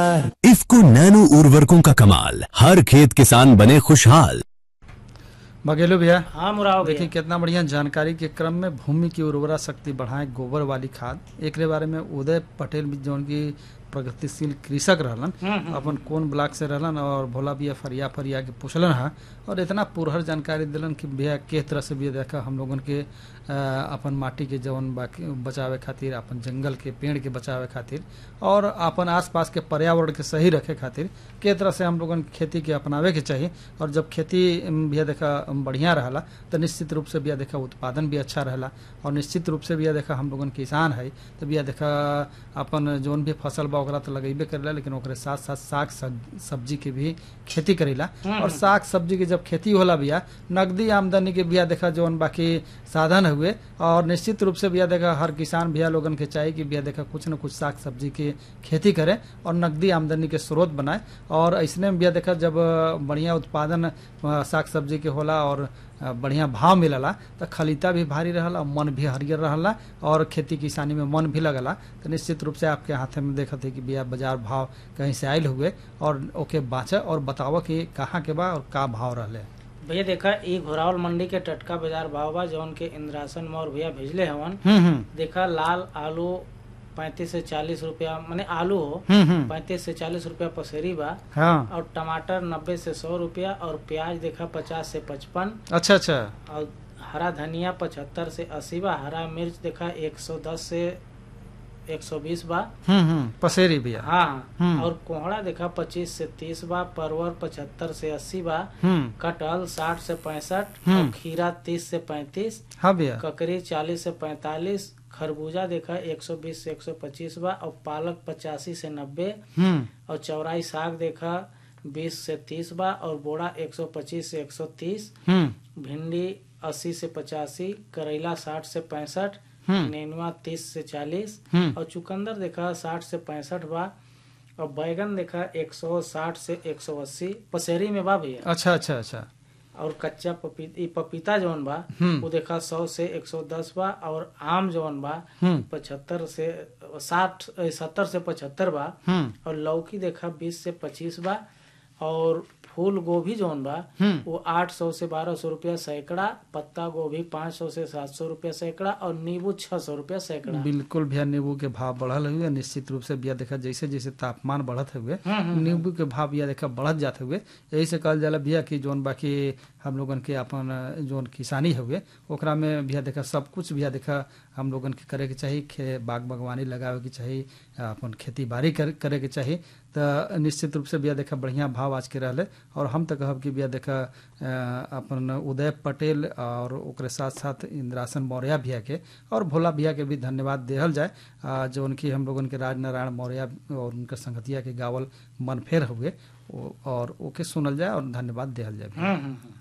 इफ्को नैनो उर्वरकों का कमाल हर खेत किसान बने खुशहाल बघेलो भैया हाँ मुराव देखिए भैया कितना बढ़िया जानकारी के क्रम में भूमि की उर्वरा शक्ति बढ़ाए गोबर वाली खाद एकरे बारे में उदय पटेल भी जौन की प्रगतिशील कृषक रहलन हम्म, हम्म। अपन कौन ब्लॉक से रहलन और भोला भैया फरिया फरिया के पूछलन हा और इतना पुरहर जानकारी दिलन कि भैया किस तरह से भी देखा हम लोगन के अ, अपन माटी के जवन बाकी बचावे खातिर अपन जंगल के पेड़ के बचावे खातिर और अपन आसपास के पर्यावरण के सही रखे खातिर के तरह से हम लोगन के खेती के अपनावे के चाहिए और जब खेती अम, भैया देखा अम, बढ़िया रहला तो निश्चित रूप से भैया देखा उत्पादन भी अच्छा रहला और निश्चित रूप से भैया देखा हम लोगन किसान है तो भैया देखा अपन जौन भी फसल बा ओकरा तो लगेबे करेला लेकिन ओकरे साथ साथ साग सब्जी- सब्जी के भी खेती करेला और साग सब्जी के जब खेती होला भैया नगदी आमदनी के भैया देखा जौन बाकी साधन हुए और निश्चित रूप से भैया देखा हर किसान भैया लोगन के चाहिए कि भैया देखा कुछ न कुछ साग सब्जी के खेती करे और नगदी आमदनी के स्रोत बनाए और ऐसने में भैया देखा जब अ, बढ़िया उत्पादन अ, साग सब्जी के होला और अ, बढ़िया भाव मिलला तो खलीता भी भारी रहला मन भी हरियर रहला और खेती किसानी में मन भी लगला तो निश्चित रूप से आपके हाथे में देखत है कि भैया बाजार भाव कहीं से आयल हुए और ओके बाँचे और बताव कि कहाँ के बा और का भाव रहले भैया देखा ई घोरावल मंडी के टटका बाजार भाव बा जौन के इंद्रासन मौर भैया भेजले हवन हम्म हम्म देखा लाल आलू पैंतीस से चालीस रुपया माने आलू हो हम्म हम्म पैंतीस से चालीस रुपया पसेरी बा हाँ और टमाटर नब्बे से सौ रुपया और प्याज देखा पचास से पचपन अच्छा अच्छा और हरा धनिया पचहत्तर से अस्सी बा हरा मिर्च देखा एक सौ दस से एक सौ बीस बा हम्म हम्म पसेरी भैया हाँ हम्म। और कोहड़ा देखा पच्चीस से तीस बा परवर पचहत्तर से अस्सी बा हम्म कटहल साठ से पैंसठ हम्म। और खीरा तीस से पैंतीस हाँ भैया ककड़ी चालीस से पैंतालीस खरबूजा देखा एक सौ बीस से एक सौ पच्चीस बा और पालक पचासी से नब्बे हम्म और चौराई साग देखा बीस से तीस बा और बोड़ा एक सौ पच्चीस से एक सौ तीस हम्म भिंडी अस्सी से पचासी करेला साठ से पैंसठ हम्म। नेनुआ तीस से चालीस हम्म और चुकंदर देखा साठ से पैंसठ बा और बैगन देखा एक सौ साठ से एक सौ अस्सी पसेरी में बा भैया अच्छा अच्छा अच्छा और कच्चा पपीता पपीता जौन बा हम्म। वो देखा सौ से एक सौ दस बा और आम जौन बा हम्म पचहत्तर से साठ सत्तर से पचहत्तर बा हम्म और लौकी देखा बीस से पच्चीस बा और फूल गोभी जौन बा हम्म वो आठ सौ से बारह सौ रुपया सैकड़ा पत्ता गोभी पाँच सौ से सात सौ रुपया सैकड़ा और नींबू छह सौ रुपया सैकड़ा बिल्कुल भैया नींबू के भाव बढ़ल हुए निश्चित रूप से भैया देखा जैसे जैसे तापमान बढ़त हुए हम्म, हम्म, नींबू के भाव भैया देखा बढ़त जाते हुए यही से कहल जाला भैया कि जोन बाकी हम लोगन के अपन जोन किसानी हुए ओकरा में भैया देखा सब कुछ भैया देखा हम लोगन के करे के चाही खे बाग बागवानी लगावे के चाही अपन खेती बाड़ी कर, करे के चाही तो निश्चित रूप से भैया देखा बढ़िया भाव आज के रहले और हम तो कहब कि भैया देखा अ, अपन उदय पटेल और ओकरे साथ साथ इंद्रासन मौर्य भैया के और भोला भैया के भी धन्यवाद देहल जाए अ, जो उनकी हम लोगन के राज नारायण मौर्य और उनके संगतिया के गावल मनफेर हुए ओ- और ओके सुनल जाए और धन्यवाद देहल जाए भैया। हम्म, हम्म, हम्म।